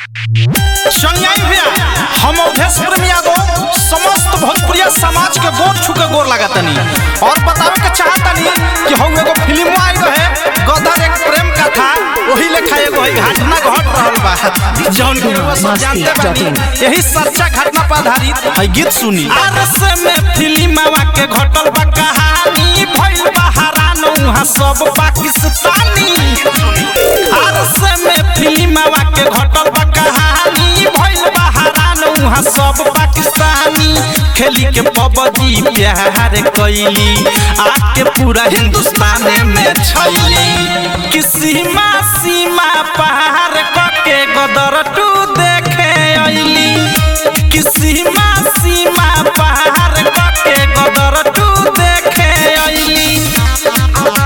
संज्ञाई भैया हम अवधेश प्रेम यादव समस्त भोजपुरिया समाज के गोर छू के गोर लागतनी और बतावे के चाहतनी कि हम एगो फिल्म आई रहे गदर एक प्रेम कथा वही लेखा एगो है घटना घट रहल बा जौन कि रउआ सब जानते बानी यही सच्चा घटना पर आधारित है गीत सुनी आरस में फिल्मवा के घटल बा कहानी भइल बा हरान उहाँ सब पाकिस्तानी आरस में फिल्मवा के घटल बा कहानी भइल बा हरान उहाँ सब पाकिस्तानी खेली के पबजी प्यार कैली आके पूरा हिंदुस्तान में छैली कि सीमा सीमा पार कके गदर टू देखे अइली कि सीमा सीमा पार कके गदर टू देखे अइली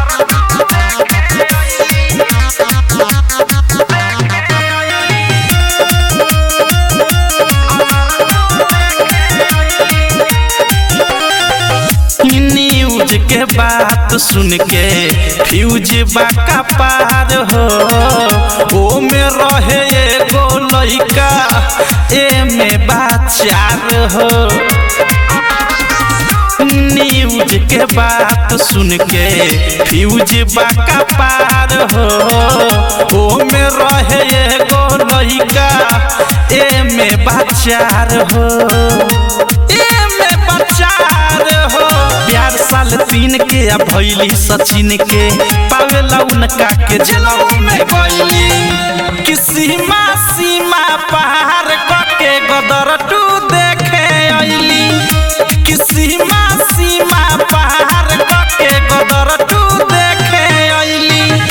न्यूज के बात सुन के फ्यूज बाका पार हो ओ में रहे एगो लइका ए में बाचार हो न्यूज के बात सुन के फ्यूज बाका पार हो ओ में रहे एगो लइका ए में बाचार हो ए में बाचार हो प्यार साल तीन के आ भैली सचिन के पावेला उनका के जनऊ में गईली कि सीमा सीमा पार कके गदर टू देखे अइली कि सीमा सीमा पार कके गदर टू देखे अइली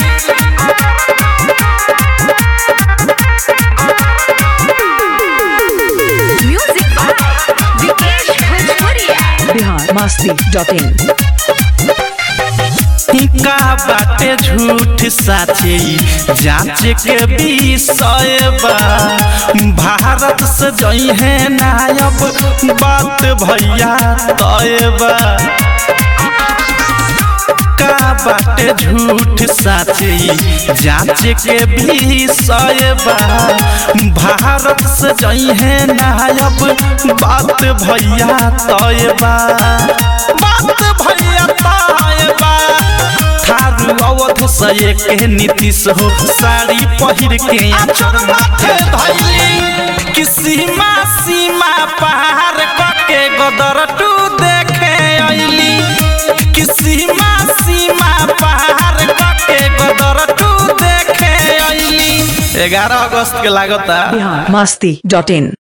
Music by Vikesh Bhojpuria. Bihar Masti dot in का बाटे झूठ साचे जांच के विषय बा भारत से जई है नायब बात भैया तय बा का बाटे झूठ साचे जांच के विषय बा भारत से जई है नायब बात भैया तय बा बात भैया तय बा थारू अवध से के नीतीश हो साड़ी पहिर के आचर माथे धैली कि सीमा सीमा पार कके गदर टू देखे अइली कि सीमा सीमा पार कके गदर टू देखे अइली 11 अगस्त के लागता बिहार मस्ती डॉट इन